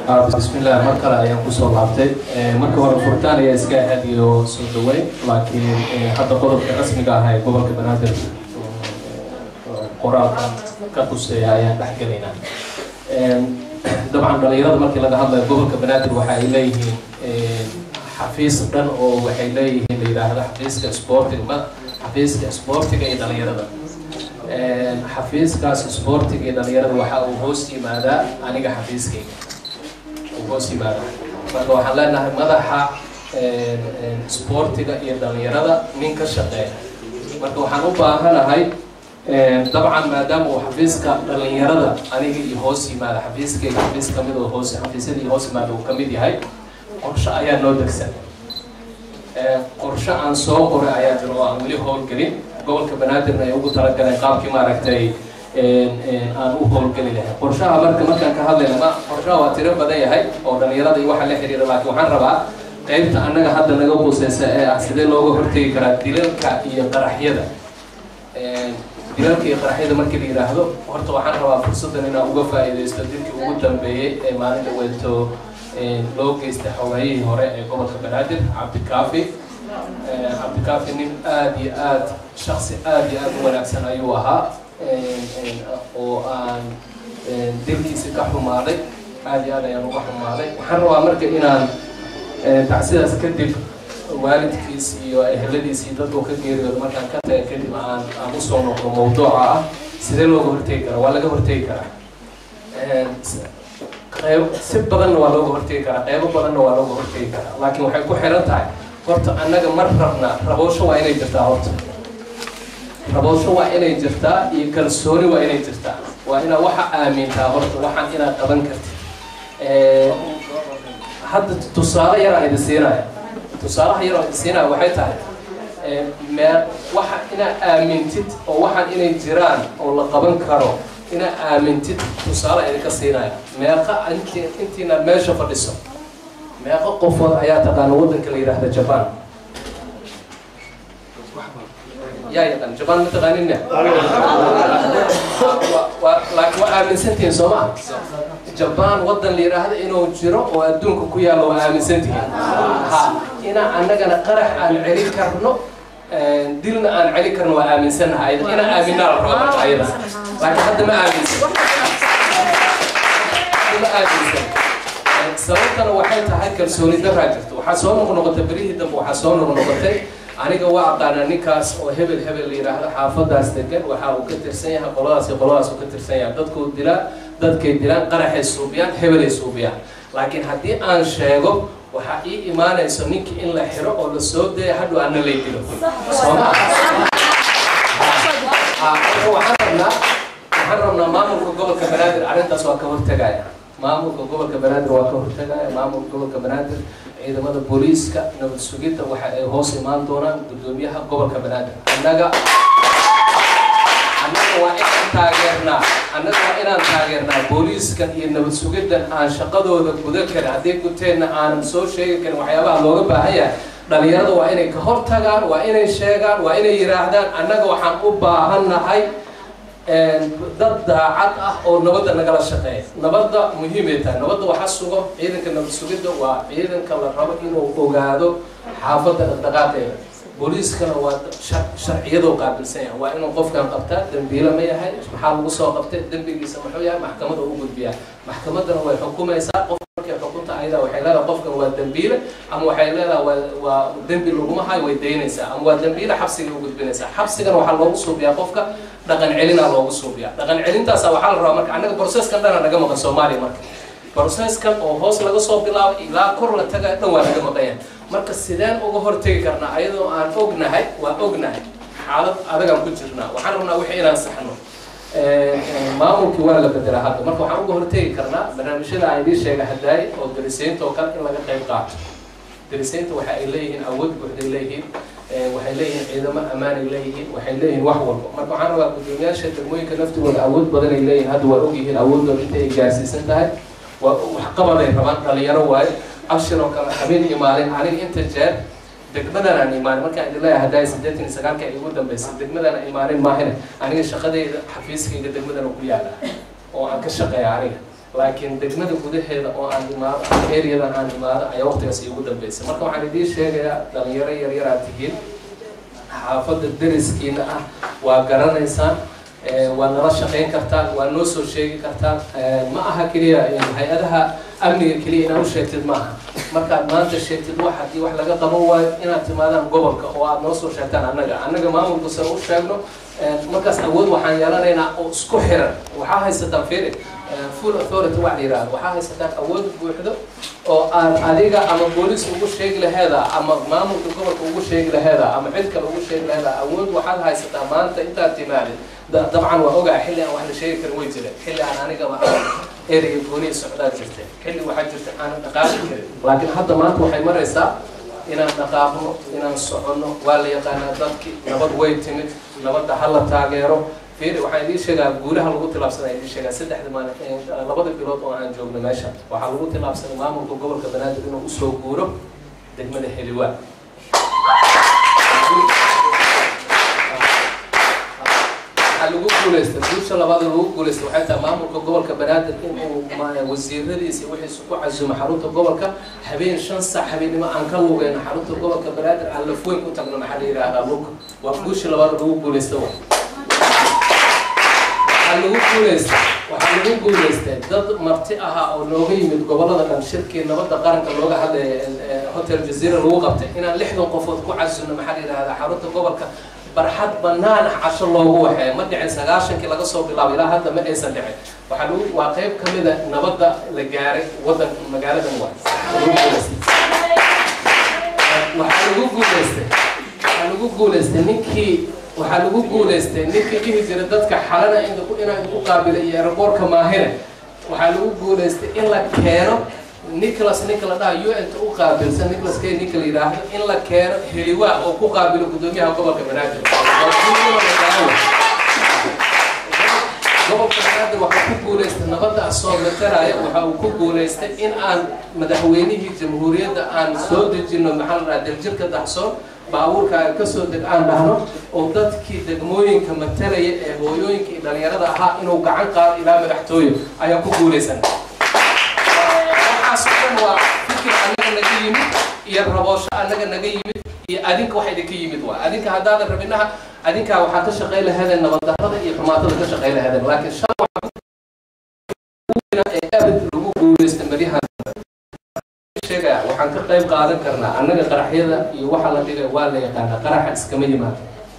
bismillah mar kale ayaan kusoo laabtay marka hore furitaan ayaa iska ahaad iyo soo dhaweyn laakiin hadda qodobka rasmiga ah ee gobolka banaadir qoraalkan ka quseeya ayaan dhex gelaynaa dabcan dhalinyarada markii laga hadlayo gobolka banaadir waxa ay leeyihiin xafiis dhan oo waxay leeyihiin la yidhaahdo xafiiska sportiga xafiiska sportiga iyo dhalinyarada xafiiskaas sportiga iyo dhalinyarada waxa uu hoos yimaadaa aniga xafiiskayga uu hoos yimaadaa marka waxaan leenahay madaxa sportiga iyo dhalinyarada nin ka shaqeeya marka waxaan u baahanahay dabcan maadaama uu xafiiska dhalinyarada aniga iyo hoos yimaada xafiiskayga xafiis kamid oo hoos xafiisyadii hoos yimaada uu kamid yahay qorshe ayaa noo degsan qorshe aan soo qoray ayaa jiro oo aan weli howlgelin gobolka banaadirna ay ugu talagaleen qaabkii maaragtay aan u howlgeli lahay qorshaha marka markaan ka hadlayna ma qorshaha waa tiro badan yahay oo dhalinyarada iyo waxa la xiriira laakiin waxaan rabaa qaybta annaga hadda naga quseysa ee ah sidee looga hortegi karaa dilalka iyo qaraxyada dilalka iyo qaraxyada markii la yidhaahdo horta waxaan rabaa fursaddan inaan uga faa'iidaysto dilkii ugu dambeeyey ee maalinta weeto loo geystay xogeeyihii hore ee gobolka banaadir cabdikaafi cabdikaafi nin aada iyo aada shaksi aada iyo aada u wanaagsan ayuu ahaa oo aan dilkiisi ka xumaaday aada iyo aad ayaan uga xumaaday waxaan rabaa marka inaan tacsidaas kadib waalidkiis iyo eheladiis iyo dadku ka geeriyooda markaan ka taga kadib aan aan usoo noqdo mawduuca ah sidee looga hortegi karaa waa laga hortegi karaa qeyb si badanna waa looga hortegi karaa qeybo badanna waa looga hortegi karaa laakiin waxay ku xiran tahay horta annaga mar rabnaa raboosho waa inay jirtaa horta raboosho waa inay jirtaa iyo kalsooni waa inay jirtaa waa inaad waxa aamintaa horta waxaan inaad qaban kartid hadda tusaale yaraa idin siinaya tusaalaha yaroo idin siinaya waxay tahay mee waxa inaad aamintid oo waxaan inay jiraan oo la qaban karo inaad aamintid tusaale idinka siinaya meeqa inti intiina meesha fadhiso meeqa qofood ayaa taqaana waddanka la yidhaahda jaban yaa yaqaan jaban ma taqaaninna laakiin waa aaminsantihiin soo maa jaban waddan la yidhaahdo inuu jiro oo adduunka ku yaalla waa aaminsantihiin ha inaa annagana qarax aan celin karno dilna aan celin karno waa aaminsannaha ayada inaan aaminaa la rabaa marka ayada laakiin hadda ma aaminsan ma aaminsan sababtana waxay tahay kalsooni daraa jirto waxaa soo noqnoqotay berihii dambe waxaa soo noqnoqotay aniga waa aqaanaa ninkaas oo hebel hebel la yidhaahdo xaafadaas degan waxa uu ka tirsan yahay qoladaas iyo qoladaas uu ka tirsan yahay dadkuu dilaa dadkay dilaan qaraxay suubiyaan hebelay suubiyaan laakiin haddii aan sheego waxaa ii imaanayso ninkii in la xiro oo la soo daya hadhow ana lay dilo sooma waxaan rabnaa waxaan rabnaa maamulka gobolka banaadir arrintaas waa ka hortegaya maamulka gobolka banaadir waa ka hortegaya maamulka gobolka banaadir ciidamada booliiska nabad sugidda waxa ay hoos imaan doonaan guddoomiyaha gobolka banaadir annaga annaga waa inaan taageernaa annaga waa inaan taageernaa booliiskan iyo nabad sugiddan aan shaqadooda guda karin haddii guteenna aanan soo sheegi karin waxyaabaha looga baahan yahay dhalinyarada waa inay ka hortagaan waa inay sheegaan waa inay yidhaahdaan annaga waxaan u baahannahay dad daacad ah oo nabadda nagala shaqeeya nabadda muhiimay tahay nabadda waxa sugo ciidanka nabad sugidda waa ciidanka la rabo inuu ogaado xaafadda dhaqdhaqaaqeeda booliiskana waa sharciyadoo qaabilsan yahay waa inuu qofkan qabtaa dembiile ma yahay maxaa lagu soo qabtay dembigiisa muxuu yahay maxkamada u gudbiyaa maxkamaddana way xukumaysaa qof markay xukunta ayada waxay leedahay qofkan waa dembiile ama waxay leedahay waa waa dembi laguma hayo way daynaysaa ama waa dembiile xabsiga u gudbinaysaa xabsigana waxaa loogu suubiyaa qofka dhaqan celinaa loogu suubiyaa dhaqan celintaasa waxaa la rabaa marka annaga processkan dhana naga maqan soomaaliya marka processkan oo hoos laga soo bilaabo ilaa kor la taga dhan waa naga maqanya marka sideen uga hortegi karnaa ayadoo aan ognahay waa ognahay xaalad adagaan ku jirnaa waxaan rabnaa wixii inaan saxno maamulkii waa la bedelaa hadda marka waxaan uga hortegi karnaa barnaamijyada aan idiin sheega hadaay oo darisaynta oo kale in laga qayb qaato darisaynta waxa ay leeyihiin awood buuxday leeyihiin waxay leeyihiin ciidamo ammaanay leeyihiin waxay leeyihiin wax walba marka waxaan rabaa guddoomiyaasha degmooyinka naftigooda awood badan ay leeyihiin hadda waa ogyihiin awoodooda inta ay gaarsiisan tahay waa waxqabaday rabaan dhalinyaro waayo abshir oo kale habeen iyo maalin aniga inta jeer degmadan aan imaanin markaan idin leeyahay haddaay siddeetan iyo sagaalka ay igu dambeysay degmadan aan imaanin maahine aniga shaqadayda xafiiskayga degmadan ku yaala oo aan ka shaqeeya aniga laakiin degmada gudaheeda oo aan imaado ama areadan aan imaado ayaa waqtigaas iigu dambeysay marka waxaan idiin sheegayaa dhalinyaro yaryaraad tihiin xaafadda deriskiina ah waa garanaysaan waa nala shaqayn kartaan waa noo soo sheegi kartaan ma aha keliya hay-adaha amniga keliya inaad u sheegtid maaha markaad maanta sheegtid wax haddii wax laga qaban waayo inaad timaadaan gobolka oo aad noo soo sheegtaan annaga annaga maamulka sare u sheegno markaas awood waxaan yeelanaynaa oo isku xiran waxaa haysataan firi full authority wax la yidhahdo waxaa haysataan awood buuxdo oo aad adiga ama booliis ugu sheegi laheeda ama maamulka gobolka ugu sheegi laheeda ama cid kale ugu sheegi laheeda awood waxaad haysataa maanta intaad timaadid dabcan waa ogaa xilli aan wax la sheegi karin way jireen xilli aan anigaba ereyga gooniya socdaa jirta xilli waxaa jirta aanan dhaqaaqi karin laakiin hadda maanta waxay maraysaa inaan dhaqaaqno inaan soconno waa la yaqaanaa dadkii nabad way timid nabadda ha la taageero fiiri waxaan idiin sheegaa guulaha lagu tilaabsanaya idiin sheegaa saddexda maalin labada bilood oo aan joogno meesha waxaa lagu tilaabsanay maamulka gobolka banaadir inuu usoo guuro degmada heliwaa waxaa lagu guuleystay guusha labaad lagu guuleystay waxay tahay maamulka gobolka banaadir inuu wasiiradiisa wixiisu ku casumo xarunta gobolka habeen shan sac habeennimo aan ka lugeyno xarunta gobolka banaadir aan lafweyn ku tagno maxaa la yidhaahdaa lug waa guusha labaad lagu guuleystay wa waxaa lagu guuleystay waxaa lagu guuleystay dad marti ahaa oo nooga yimid gobolada dhan shirkii nabadda qaranka looga hadlaya hotel jazeera lagu qabtay inaan lixdan qofood ku casuno maxaa la yidhahdaa xarunta gobolka barxad banaan ah casho loogu waxeeya ma dhicin sagaashankii laga soo bilaabo ilaa hadda ma aysan dhicin waxaa lagu waa qayb ka mida nabadda la gaaray wadan magaaladan wa waxaa lagu guuleystay waxaa lagu guuleystay ninkii waxaa lagu guuleystay ninkii dhihi jira dadka xalana inaan ku qaabila iyo aeroboortka maahine waxaa lagu guuleystay in la keeno nicholas ninka la dhaha un ta u qaabilsan nicholas kay ninka la yidhaahdo in la keeno heliwaa oo ku qaabilo guddoomiyaha gobolka banaadir gobolka banaadir waxaa ku guuleystay nabadda asoo mataraya waxa uu ku guuleystay in aan madaxweynihii jamhuuriyadda aan soo dejino maxaa la dhaha daljirka daxsoon baabuurka aan kasoo deg aan dhahno oo dadkii degmooyinka matalaya ee hooyooyinka iyo dhalinyarada ahaa inuu gacan qaado ilaa madaxtooye ayaan ku guulaysan waxaas oo dhan waa fikir annaga naga yimid iyo raboosho annaga naga yimid iyo adinka waxa idinka yimid waa adinka haddaadan rabinaha adinkaa waxaa ka shaqay lahaydeen nabaddarrada iyo xumaatada ka shaqay lahaydeen laakiin shan ee abad lagu guulaystay maryahan sheegaya waxaan ka qayb qaadan karnaa annaga qaraxyada iyo waxa la dhigay waa la yaqaanaa qaraxa iskama yimaado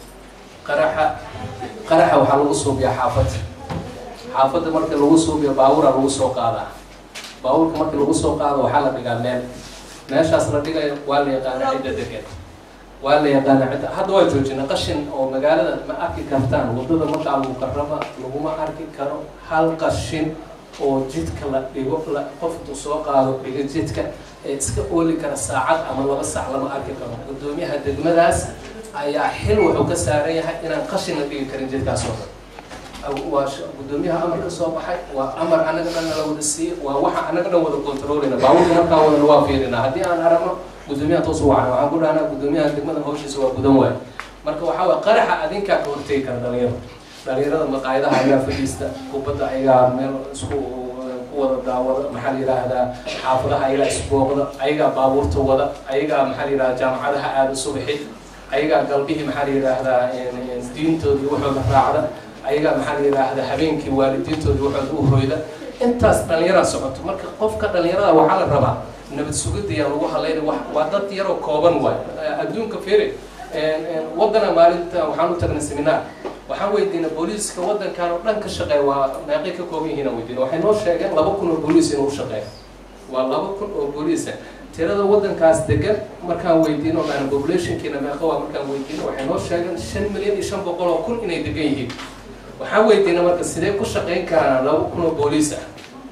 qaraxa qaraxa waxaa lagu suubiyaa xaafadda xaafadda marka lagu suubiyo baabuura lagu soo qaadaa baabuurka marka lagu soo qaado waxaa la dhigaa meel meeshaas la dhigayo waa la yaqaanaa cidda degan waa la yaqaanaa cidda hadda waa joojina qashin oo magaalada ma arki kartaan waddada markaa mukarama laguma arki karo hal qashin oo jidka la dhigo qof intuu soo qaado dhiga jidka ee iska ooli kara saacad ama laba saac lama arki karo guddoomiyaha degmadaas ayaa xil wuxuu ka saaran yahay inaan qashin la dhigi karin jidkaas oo dhan waa guddoomiyaha amar ka soo baxay waa amar annaga dhan nala wada siiyey waa waxa annaga dhan wada controlina baabuurka markaa wadana waa fiirina haddii aan aragno guddoomiyaha toos u wacna waxaan ku dhahnaa guddoomiyaha degmada hawshiisa waa gudan waay marka waxaa waye qaraxa adinkaa ka hortegi kara dhalinyaro dhalinyarada maqaayadaha ayaa fadhiista kubadda ayaa meel isku ku wada daawada maxaa la yidhaahdaa xaafadaha ayagaa isbooqda ayagaa baabuurta wada ayagaa maxaa la yidhahdaa jaamacadaha aada subaxi ayagaa galbihii maxaa la yidhaahdaa diintoodii waxooda raacda ayagaa maxaa la yidhaahdaa habeenkii waalidiintoodii waxooda u hoyda intaas dhalinyaraa socoto marka qofka dhalinyarada waxaa la rabaa nabad sugidaya lagu halayna waa dad yaroo kooban waay adduunka firi waddana maalinta waxaan u tagnay seminaar waxaan weydiinay booliiska waddankan oo dhan ka shaqeeya waa meeqay ka kooban yihiin aan weydiinay waxay noo sheegeen laba kun oo booliis inuu shaqeeyo waa laba kun oo booliisa tirada waddankaas degan markaan weydiino maana populationkiina meeqa waa markaan weydiino waxay noo sheegeen shan milyan iyo shan boqol oo kun inay degan yihiin waxaan weydiinay marka sidee ku shaqayn karaan laba kun oo booliis ah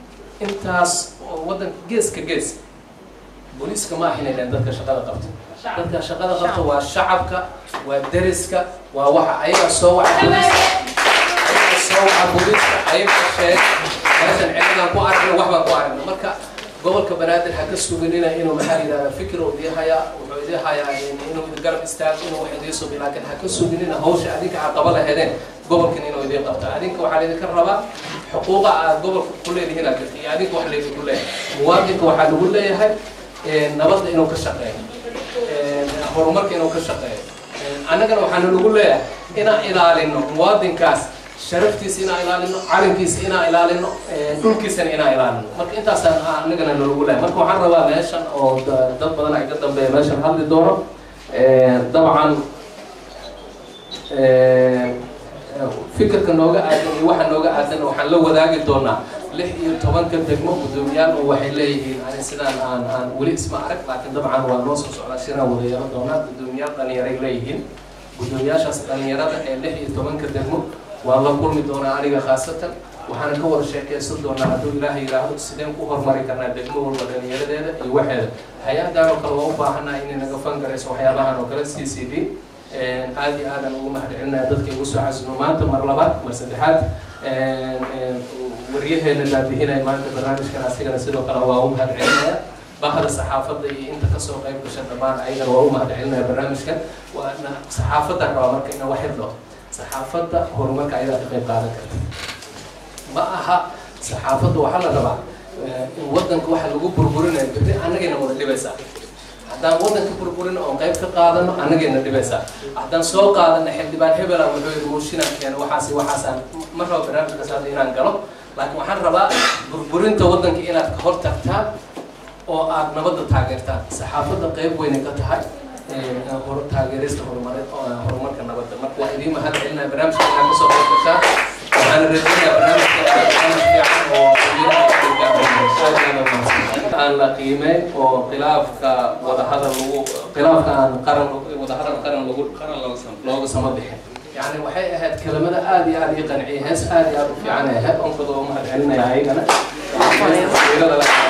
intaas oo waddanka geeska gees booliiska ma ahin inay dadka shaqada qabto dadka shaqada qabto waa shacabka waa deriska waa waxa ayaga soo waca booliiska ayaga soo waca booliiska ayaga sheeg meeshan ciidan ku aragna wax baan ku aragna marka gobolka banaadir ha ka suginina inuu maxaa la yidhahdaa fikir uu idii hayaa wuxuu idii hayaa inuu idin garab istaago inuu wax idii subi laakiin ha ka suginina hawsha adinka aad qaba laheedeen gobolkan inuu idii qabto adinka waxaa laydinka rabaa xuquuqa aad gobolka ku leedihiin aad jirta iyo adinka wax leedi ku leeyahay muwaadinka waxaa lagu leeyahay nabadda inuu ka shaqeeyo horumarka inuu ka shaqeeyo annagana waxaana lagu leeyahay inaan ilaalino muwaadinkaas sharaftiisa inaan ilaalino calankiisa inaan ilaalino dhulkiisana inaan ilaalino marka intaasaan annagana nalagu leeyahay marka waxaan rabaa meeshan oo dad badan ay ka dambeeya meeshan hadli doono dabcan fikirka nooga aadan iyo waxa nooga aadan waxaan la wadaagi doonaa lix iyo tobanka degmo guddoomiyaal oo waxay leeyihiin ani sidaan aan aan weli isma arag laakiin dabcan waa noo soo socdaa shiraan wada yeelan doonaa guddoomiyaal dhalinyaray leeyihiin guddoomiyaashaas dhalinyarada ee lix iyo tobanka degmo waan la kulmi doonaa aniga khaasatan waxaana ka wada sheekeysan doonaa hadduu ilaahay yidhaahdo sideen ku horumari karnaa degmo walba dhalinyaradeeda iyo waxeeda hay-adan oo kale waa u baahanaa inay naga fangarayso waxyaabahan oo kale c c d aad iyo aadan ugu mahadcelinaya dadka igu soo casino maanta mar labaad mar saddexaad waryaheena daadihinaya maanta barnaamijkan asigana sidoo kale waa u mahadcelinaya bahda saxaafadda iyo inta kasoo qayb gasha dhammaan ayagana waa u mahadcelinaya barnaamijkan waana saxaafadda rabaa marka ina wax yardho saxaafadda horumarka ayadaa ka qayb qaadan karta ma aha saxaafadda waxaa la rabaa in wadanka waxa lagu burburinayo berri annagayna wada dhibaysaa haddaan wadanka burburin oon qayb ka qaadano annagayna dhibaysaa haddaan soo qaadano xildhibaan hebela wuxuu yidhi mooshinaan keeno waxaas waxaasaan ma rabo barnaamijkaas hadda inaan galo laakiin waxaan rabaa burburinta wadanka inaad ka hor tagtaan oo aad nabadda taageertaan saxaafadda qayb weynay ka tahay taageerista horumareed horumarka nabadda marka waa idiin mahad celinaya barnaamijka inaad kasoo qayb gashaan waxaan rajaynayaa barnaamijka barnaamij fiican oo aan la qiimeyn oo khilaafka wadahadal lagu khilaafka aan qaran wadahadal qaran lagu qaran looga sama bixin يعني waxay ahayd kelimada aad iyo aad ii qanciyay hees aad iyo aad u fiican ay ahayd onkada oo mahad celinaya ayagana